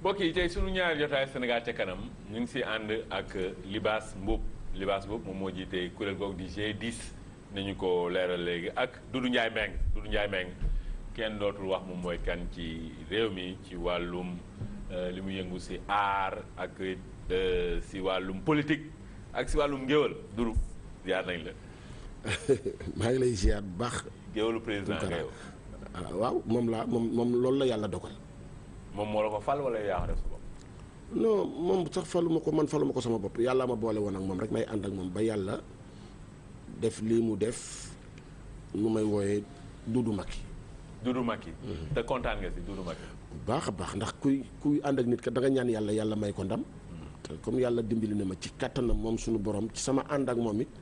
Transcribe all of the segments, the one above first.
mbokk yi tey sunu ñaari jotaay Sénégal ca kanam ñu ngi si ànd ak Libaas Mboup Libaas Mboup moom moo jiite kuréel googu di G10 nañu ko leeral léegi ak Doudou Ndiaye Meng Doudou Ndiaye Meng kenn dootul wax moom mooy kan ci réew mi ci wàllum li mu yëngu si aar ak si wàllum politique ak si wàllum ngéwal Doudou ziar nañ la. maa ngi lay ziar bu baax. géwalu président nga yow. waaw moom laa moom moom loolu la yàlla dogal. moom moo la ko fal wala yaa ko def sa bopp. non moom sax faluma ko man faluma ko sama bopp yàlla ma boole woon ak moom rek may ànd ak moom ba yàlla def lii mu def nu may wooyee Doudou Macky. Doudou Macky. te kontaan nga si Doudou Macky. bu baax a baax ndax kuy kuy ànd ak nit ka da nga ñaan yàlla yàlla may ko ndam. te comme yàlla dimbali na ma ci kattanam moom suñu borom ci sama ànd ak moom it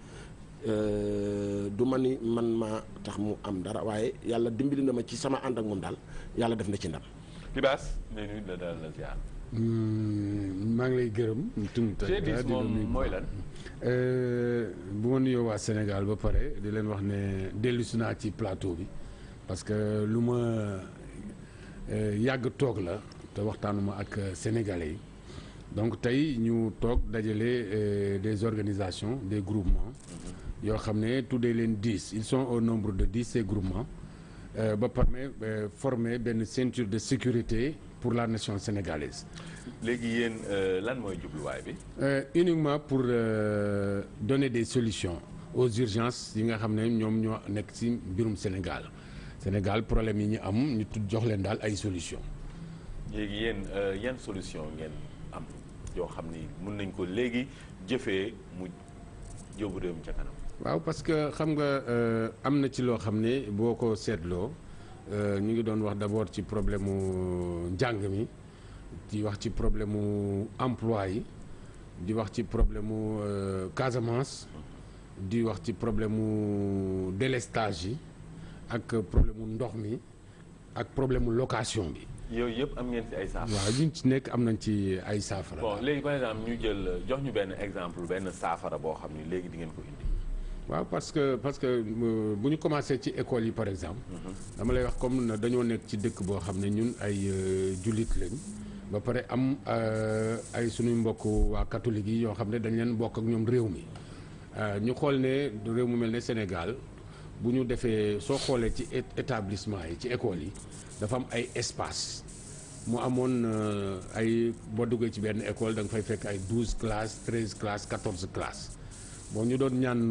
du ma ni man maa tax mu am dara waaye yàlla dimbali na ma ci sama ànd ak moom daal yàlla def na ci ndam. Libaas nee nuyu la daal la ziar. maa ngi lay gërëm. G10 moom mooy lan. bu ma nuyoo waa Sénégal ba pare di leen wax ne dellusi naa ci plateau bi parce que lu ma yàgg toog la te waxtaanuma ak sénégalais yi donc tey ñu toog dajale des organisations des groupements yoo xam ne tuddee leen dix ils sont au nombre de dix ces groupements ba permet former benn ceinture de sécurité pour la nation sénégalaise. léegi yéen lan mooy jubluwaay bi. uniquement pour donner des solutions aux urgences yi nga xam ne ñoom ñoo nekk ci mbirum Sénégal Sénégal problème yi ñu am ñu tudd jox leen daal ay solutions. léegi yéen yan solution ngeen am yoo xam ni mën nañ ko léegi jëfee mu jóobu réew mi ca kanam. waaw parce que xam nga am na ci loo xam ne boo ko seetloo ñu ngi doon wax d'abord ci problème mu njàng mi di wax ci problème mu emploi yi di wax ci problème mu Casamance di wax ci problème mu délestage yi ak problème mu ndox mi ak problème mu location bi. yooyu yëpp am ngeen ci ay saafara. waaw ñu ci nekk am nañ ci ay saafara. bon léegi par exemple ñu jël jox ñu benn exemple benn saafara boo xam ni léegi di ngeen ko indi. waaw parce que parce que bu ñu commencé ci école yi par exemple. dama lay wax comme dañoo nekk ci dëkk boo xam ne ñun ay jullit lañ. ba pare am ay suñuy mbokk waa catholique yi yoo xam ne dañ leen bokk ak ñoom réew mi ñu xool ne réew mu mel ne Sénégal bu ñu defee soo xoolee ci établissement yi ci école yi dafa am ay espace mu amoon ay boo duggee ci benn école da nga fay fekk ay douze classes treize classes quatorze classes. bon ñu doon ñaan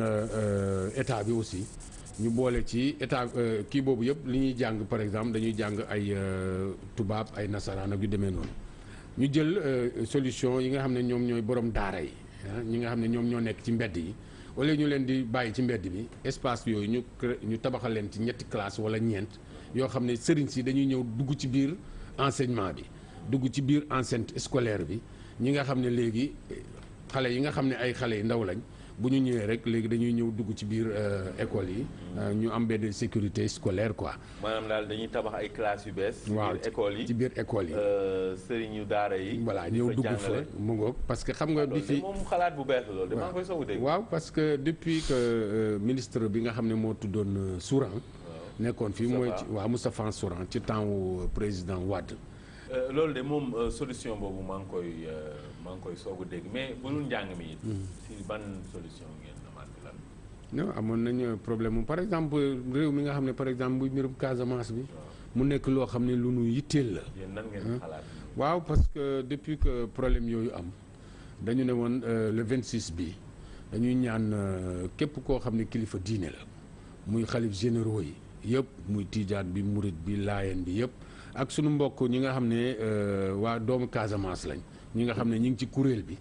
état bi aussi ñu boole ci état kii boobu yëpp li ñuy jàng par exemple dañuy jàng ay tubaab ay nasaraan ak yu demee noonu ñu jël solution yi nga xam ne ñoom ñooy borom daara yi ñi nga xam ne ñoom ñoo nekk ci mbedd yi wala ñu leen di bàyyi ci mbedd bi espace yooyu ñu ñu tabaxal leen ci ñetti classe wala ñeent yoo xam ne sëriñ si dañuy ñëw dugg ci biir enseignement bi dugg ci biir enceinte scolaire bi ñi nga xam ne léegi xale yi nga xam ne ay xale yu ndaw lañ bu ñu ñëwee rek léegi dañuy ñëw dugg ci biir école yi. ñu am benn sécurité scolaire quoi. maanaam daal dañuy tabax ay classes yu bees. waaw ci biir école yi ci biir école yi. sëriñu daara yi. voilà ñëw dugg fa mu ngoog parce que xam nga. bi fi moom xalaat bu bees la loolu damaa koy soog a dégg. waaw parce que depuis que ministre bi nga xam ne moo tuddoon Souran. nekkoon fii mooy ci waaw Moustapha Souran ci temps wu président Wade. loolu de moom solution boobu maa ngi koy maa ngi koy soog a dégg mais bu dul njàng mi it. si ban solution ngeen amaat lan. non amoon nañu problème par exemple réew mi nga xam ne par exemple bu mbirum Casamance bi. mu nekk loo xam ne lu nu yitteel la. yéen nan ngeen xalaat. waaw parce que depuis que problème yooyu am dañu ne woon le 26 bi dañuy ñaan képp koo xam ne kilifa diine la muy xalif généraux yi yëpp muy tiijaan bi murit bi laayeen bi yëpp. ak sunu mbokk ñi nga xam ne waa doomu Casamance lañ ñi nga xam ne ñi ngi ci kuréel bi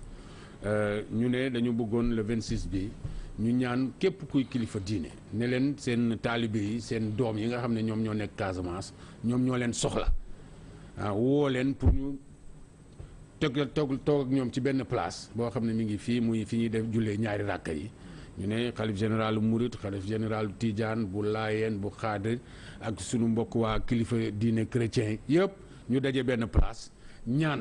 ñu ne dañu bëggoon le 26 bi ñu ñaan képp kuy kilifa diine ne leen seen taalibe yi seen doom yi nga xam ne ñoom ñoo nekk Casamance ñoom ñoo leen soxla ah woo leen pour ñu teg toog toog ak ñoom ci benn place boo xam ne mi ngi fii muy fi ñuy def jullee ñaari ràkka yi ñu ne xalif général Mouride xalif général Tidiane bu Laayeen bu Xaadir ak sunu mbokk waa kilifa diine chrétien yëpp ñu daje benn place ñaan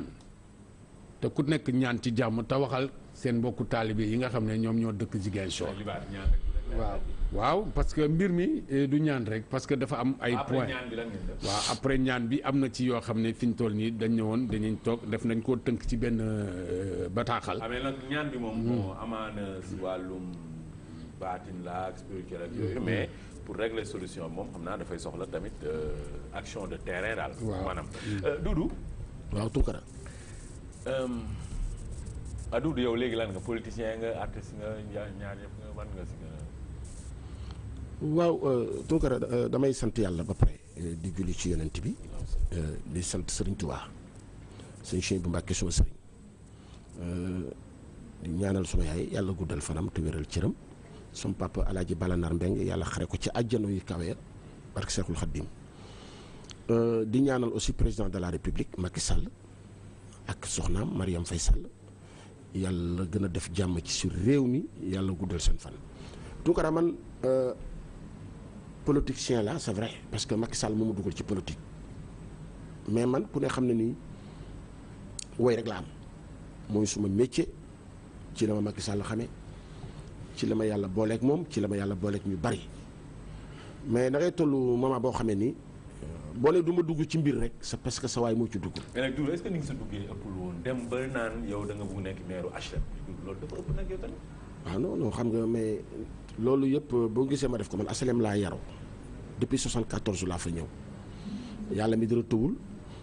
te ku nekk ñaan ci jàmm te waxal seen mbokku taalibe yi nga xam ne ñoom ñoo dëkk Ziguinchor waaw waaw parce que mbir mi eh, du ñaan rek parce que dafa am ay après points ñaan bi lan ngeen def. waaw après ñaan bi am na ci yoo xam ne fi ñu toll nii dañ ne woon dañuy toog def nañ koo tënk ci benn euh, bataaxal amee nag ñaan bi moom moo amaana si wàllum baatin la ak spirituel ak yooyu mais pour régler solution bi moom xam naa dafay soxla tamit euh, action de terrain daal Waaw. maanaam Euh, Doudou waaw Tunkara euh, ah Doudou yow léegi lan nga politicien nga artiste nga ñaar ñaar yëpp nga ban nga si nga waaw euh, Tunkara euh, damay sant yàlla ba pare euh, di julli ci yonent bi euh, di sant Serigne Touba sëñ Cheikh bu Mbàkke suma sëriñ euh, di ñaanal suma yaay yàlla guddal fanam te wéral cëram suma papa alaaji Balanar Mbeng yàlla xare ko ci àjjana yu kawe ya barke Seexul Xaddim Euh, di ñaanal aussi président de la république Macky Sall ak soxnaam Mariam Faye Sall yàlla gën a def jàmm ci sur réew mi yàlla guddal seen fan Tunkara man euh, politicien la c'est vrai parce que Macky Sall moo ma dugal ci politique mais man ku ne xam ne nii woy rek la am mooy suma métier ci la ma Macky Sall xamee ci la ma yàlla booleeg moom ci la ma yàlla booleeg ñu bari mais da ngay toll moment boo xamee ni boo ne du ma dugg ci mbir rek c'est parce que sa waay moo ci dugg. mais nag Doudou est-ce que ni nga sa duggee ëppul woon dem ba naan yow da nga bëgg nekk maire HLM Doudou loolu dafa ëpp nag yow tamit waaw non non xam nga mais loolu yëpp boo gisee ma def ko man asalem laa yaroo depuis 74 laa fa ñëw yàlla mi dara tëwul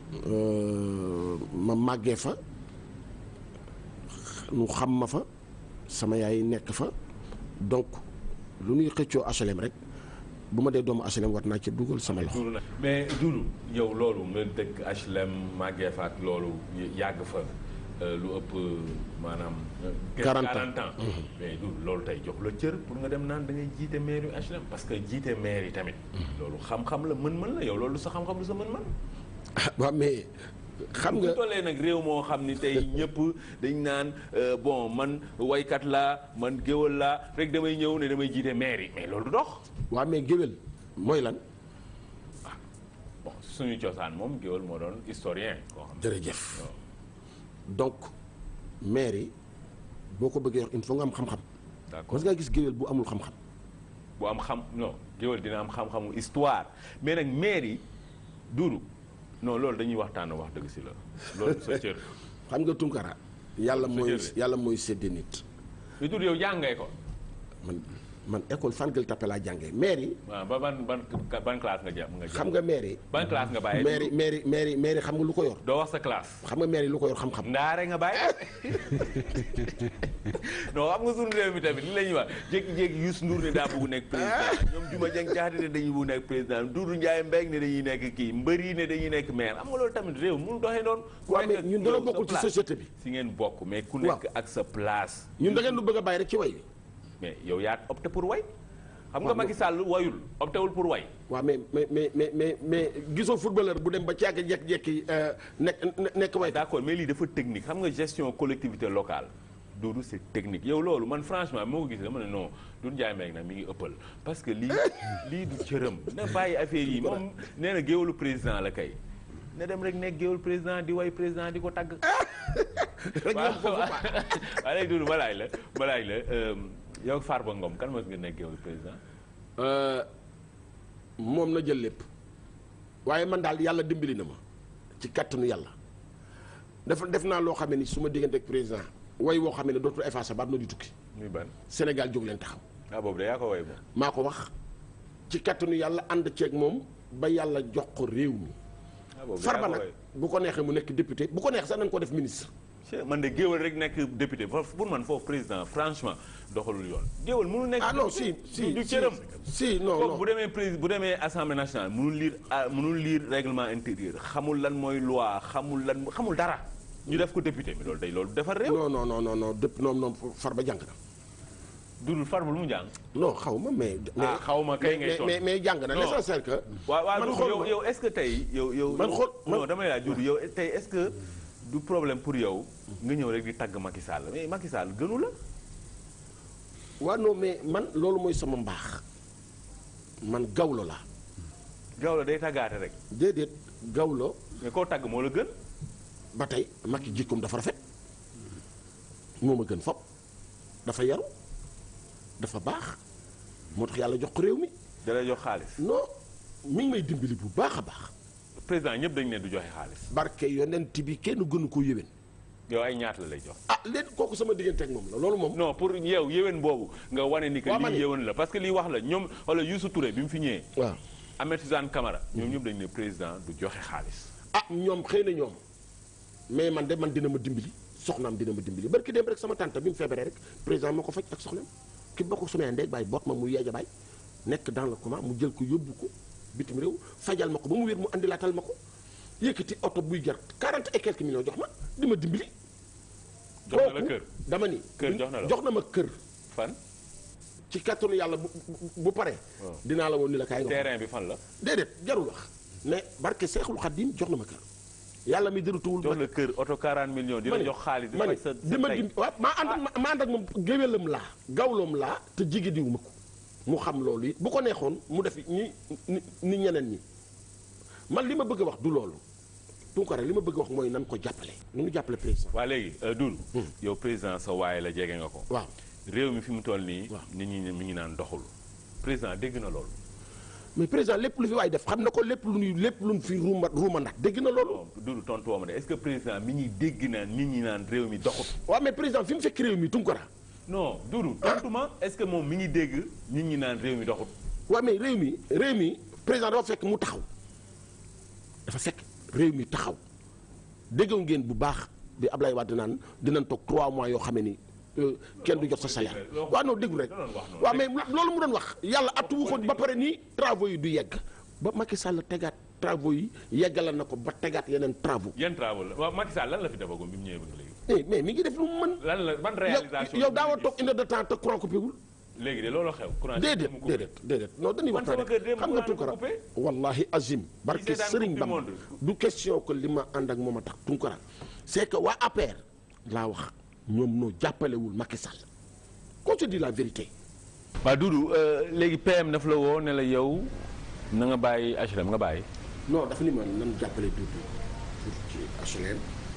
ma màggee fa nu xam ma fa sama yaay nekk fa donc lu ñuy xëccoo asalem rek bu ma dee doomu asalem war naa ci dugal sama loxo. Doudou nag mais Doudou yow loolu nga dëkk HLM màggee fa ak loolu yàgg fa euh, lu ëpp maanaam. euh, 40 ans. 40 ans. mais Doudou loolu tey jox la cër pour nga dem naan da ngay jiite maire yu HLM parce que jiite maire yi tamit. loolu xam-xam la mën-mën la yow loolu sa xam-xam lu sa mën-mën. waaw mais xam bu nga tollee nag réew moo xam ni tey ñëpp dañ naan euh, bon man waykat laa man géwal laa rek damay ñëw ne damay jiite maire yi mais loolu du dox. waaw mais géwél mooy lan bon suñu cosaan moom géwal moo doon historien koo xam jërëjëf donc maire yi boo ko bëggee wax il faut nga am xam-xam d'accord parce que nga gis géwél bu amul xam-xam bu am xam non géwal dina am xam-xamu histoire mais nag maire yi duudu non loolu dañuy waxtaan wax dëgg si la loolu sa cër xam nga tunkara yàlla Sa mooy jël. yàlla mooy sédde nit li duudu yow jàngee ko man man école fan Gueule Tapée laa jàngee maire yi waaw ba ban ban ban classe nga jàpp nga jàpp xam nga maire yi ban classe nga bàyyi maire yi maire yi maire yi maire yi xam nga lu ko yor doo wax sa classe xam nga maire yi lu ko yor xam-xam ndaare nga bàyyi non xam nga suñu réew mi tamit li la ñuy wax jékki-jékki Youssou Ndour ne daa bëgg nekk président ñoom Juma Jeng Jaxate ne dañuy bëgg nekk président Doudou Ndiaye Mbengue ne dañuy nekk kii mbër yi ne dañuy nekk maire xam nga loolu tamit réew mënu doxee noonu ku waaw nekk mais ak ñun yow dana sa bokkul ci place. société bi si ngeen bokk mais ku nekk ak sa place ñun da ngeen lu bëgg a bàyyi rek ci way bi mais yow yaa opté pour way xam nga Waaw, Macky Sall wayul opté wul pour way waaw mais mais mais mais mais mais gisoo footballeur bu dem ba ci yàgg jekki-jekki nekk nekk way d'accord mais lii dafa technique xam nga gestion collectivité locale Doudou c'est technique yow loolu man franchement moo ko gisee dama ne non Doudou Ndiaye Mbengue nag mi ngi ëppal parce que lii lii du cëram na bàyyi affaire yi moom nee na géwalu président la kay na dem rek nekk géwalu président di way président di ko tagg rek waaw ñoom foofu baax waaw léegi Doudou ma laaj la ma laaj la euh, yow Farba Ngom kan mos nga nekk géwalu président moom na jël lépp waaye man daal yàlla dimbali na ma ci kattanu yàlla def def naa loo xam ne ni su ma diggante ak président way woo xam ne dootul effacé ba na di tukki muy ban Sénégal jóg leen taxaw ah boobu de yaa ko way moom maa ko wax ci kattanu yàlla ànd ceeg moom ba yàlla jox ko réew mi ah boobu de yaa farba ko nag way bu ko neexee mu nekk député bu ko neex sax nañ ko def ministre Che, man de géwal rek nekk député foofu pour man foofu président franchement doxalul yoon géwal mënul nekk ah non si député. si du si cëram si non kooku non bu demee président bu demee assemblée nationale mënul lire ah, mënul lire règlement intérieur xamul lan mooy loi xamul lan xamul dara ñu def ko député mais loolu day loolu defar réew non non non non non dëpp noom noom farba jàng na dudul farba lu mu jàng non xaw ma mais ah xaw ma kay ngay mais toll mais mais jàng na Non. l'essentiel que waaw waaw man Doudou xool yow ma. yow est-ce que tey yow yow Man xool man- non damay laaj Doudou yow tey est-ce que du problème pour yow nga ñëw rek di tagg Macky Sall mais Macky Sall gënu la waaw non mais man loolu mooy sama mbaax man gawlo la gaaw la day taggaate rek déedéet gawlo mais koo tagg moo la gën ba tey Macky jikkoom dafa rafet moo ma gën fop dafa yaru dafa baax moo tax yàlla jox ko réew mi da lay jox xaalis non mi ngi may dimbali bu baax a baax président ñëpp dañ ne du joxe xaalis barke yonent bi kenn gënu ko yéwén yow ay ñaata la lay jox ah léegi kooku sama diggante ak moom la loolu moom non pour yow yéwén boobu nga wane ni que Waa, ma lii ne- yéwén la parce que lii wax la ñoom wala Youssou Touré bi mu fi ñëwee waaw Ahmed Suzanne Camara ñoom ñëpp dañ ne président du joxe xaalis ah ñoom xëy na ñoom mais man de man dina ma dimbali soxnaam dina ma dimbali barki dem rek sama tante bi mu feebaree rek président moo ko faj ak soxnaam ki bokk sumee ndey bàyyi boot ma mu yeeja baay nekk dans le coma mu jël ko yóbbu ko bitim réew fajal ma ko ba mu wér mu andilaatal ma ko yëkkati oto buy jar 40 et quelques millions jox ma di ma dimbali jox na la kooku kër dama ni Kër jox na la jox na ma kër fan ci kattanu yàlla bu bu- bu pare Waaw. dinaa la woon ni la kaay nga terrain bi fan la déedéet jarul wax mais barke Seexul Xaddim jox na ma kër yàlla mi dërëtuwul jox la kër oto 40 millions di la jox xaalis di ma faj ne sa di ma sa dim waaw maa ànd ak maa ànd ak moom géwélam laa gawloom laa te jigi diwu ma ko mu xam loolu it bu ko neexoon mu def ñi ni ni ñeneen ñi man li ma bëgg a wax du loolu Tounkara li ma bëgg a wax mooy nan ko jàppale nu ngi jàppale président waa léegi Doudou yow président sa waaye la jege nga ko waaw réew mi fi mu toll nii Waaw. nit ñi mi ngi naan doxul président dégg na loolu mais président lépp lu fi waay def xam na ko lépp lu ñuy lépp lu ñu fi ruuma ruuma ndax dégg na loolu bon Doudou tontu woo ma de est-ce que président mi ngi dégg naan nit ñi naan réew mi doxul waaw mais président fi mu fekk réew mi Tounkara non Doudou tontu ma est-ce que moom mi ngi dégg nit ñi naan réew mi doxul waaw mais réew mi réew mi président dafa fekk mu taxaw dafa fekk réew mi taxaw déggaw ngeen bu baax bi Ablaye Wade naan dinañ toog 3 mois yoo xam ne ni euh, kenn du jot sa salaire waaw non déglu rek waaw mais loolu mu doon wax yàlla attuwu ko ba pare nii travaux yi du yegg ba Macky Sall tegaat travaux yi yeggalal na ko ba tegaat yeneen travaux yan travaux la waaw Macky Sall lan la fi defagum bi mu ñëwee ba léegi mais mais mi ngi def lu mu mën lan la ban réalisation yow yow daawoo toog une heure de temps te courant coupé wul léegi de loolu xew courant déedéet mu coupé. déedéet déedéet non dañuy Man waxtaan sama kër démb xam nga courant Tunkara coupé. wallahi azim barke seetaan Sëriñ Coupe du Bamba Monde. du question que li ma ànd ak moom a tax Tunkara c'est que waa APR laa wax ñoom noo jàppalewul Macky Sall qu'on se dit la vérité waaw Doudou léegi PM daf la woo ne la yow na nga bàyyi HLM nga bàyyi non dafa ni ma nan jàppale Doudou pour ci HLM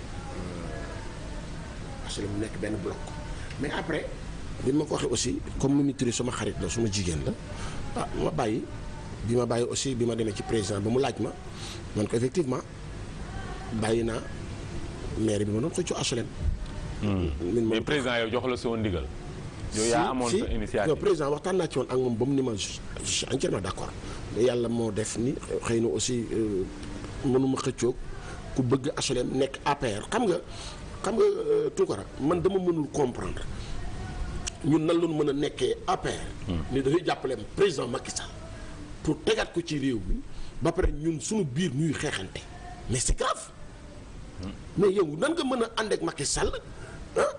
HLM mu nekk benn bloc mais après bi ma ko waxee aussi comme Mimi Touré sama xarit la suma jigéen la ah ma bàyyi bi ma bàyyi aussi bi ma demee ci président ba mu laaj ma man ko effectivement bàyyi naa maire bi ma doon xëccoo HLM. min mais président yow jox la sa woon ndigal yow yaa amoon sa non initiative président waxtaan naa ci woon ak moom ba mu ni ma je je suis entièrement d'accord mais yàlla moo def ni xëy na aussi euh, mënuma xëccoog ku bëgg HLM nekk APR xam nga xam nga euh, Tounkara man dama mënul comprendre ñun nan lañu mën a nekkee APR. ni dafay jàppale président Macky Sall pour tegaat ko ci réew mi ba pare ñun suñu biir ñuy xeexante mais c'est grave mais yow nan nga mën a ànd ak Macky Sall ah.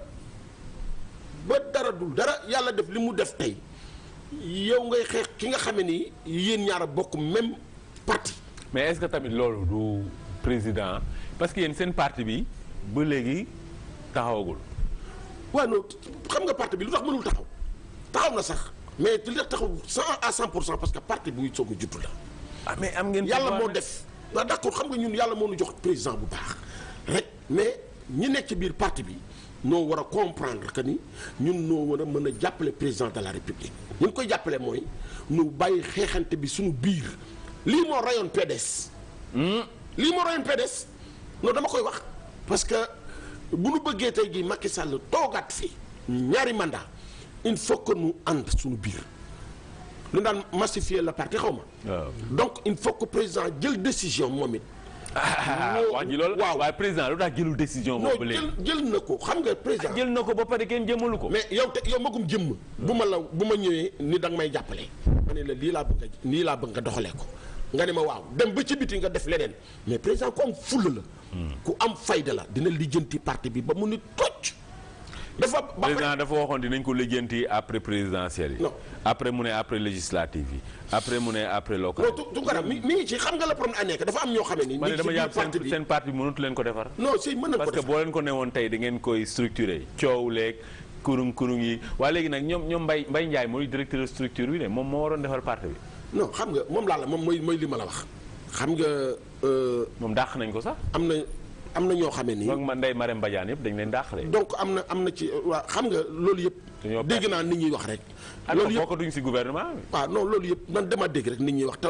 ba dara dul dara yàlla def li mu def tey yow ngay xeex ki nga xamee ni yéen ñaar a bokk même parti mais est-ce que tamit loolu du président parce que yéen seen parti bi ba léegi taxawagul waaw non xam nga parti bi lu tax mënul taxaw taxaw na sax mais li tax taxaw cent à cent pour cent parce que parti buy soog a juddu la ah mais am ngeen yàlla pouvoir moo nag. def waaw d'accord xam nga ñun yàlla moo nu jox président bu baax rek mais ñi nekk ci biir parti bi noo war a comprendre que ni ñun noo war a mën a jàppale président de la république ñu koy jàppale mooy nu bàyyi xeexante bi suñu biir lii moo rayoon PDS lii moo rayoon PDS non dama koy wax parce que bu nu bëggee tey jii Macky Sall toogaat fi ñaari mandat il faut que nu ànd suñu biir lu daan massifier le parti xaw ma waaw donc il faut que président jël décision moom it. ah wax ji loolu waaw. waaye président lu tax jëlul décision non boobu ba jël léegi jël na ko xam nga président. jël na ko ba pare kenn jëmalu ko mais yow te yow magum jëmm. bu ma la bu ma ñëwee ni da nga may jàppale. ma ne la lii laa bëgg a nii laa bëgg nga doxalee ko nga ne ma waaw dem ba ci biti nga def leneen mais président ku am fulla la. ku am fayda la dina lijjanti parti bi ba mu ni tocc. dafa ba pare président dafa waxoon dinañ ko lijjanti après présidentielle yi Non. après mu ne après législative yi après mu ne après local non tu tu garab mi mi ngi ci xam nga la problème a nekk dafa am ñoo xamee ni. ma ne ñu ngi dama ci biir jàpp parti seen bi seen parti bi mënatu leen ko defar non si mën na ko parce que def boo leen ko newoon tey da ngeen koy structuré coow leeg kurung kurung yi waaye léegi nag ñoom ñoom Mbaye Mbaye Ndiaye mooy directeur structure bi ne moom moo waroon defar parti bi non xam nga moom laa la moom mooy mooy li ma la wax xam nga. euh, moom dàq nañ ko sax am na am na ñoo xamee nii donc man Ndeye Marème Badiane yëpp dañ leen dàqale. donc am na am na ci waa xam nga loolu yëpp Dañoo dégg naa nit ñuy wax rek alors loolu yëpp bokkatuñ si gouvernement bi. waaw non loolu yëpp man dama dégg rek nit ñuy wax te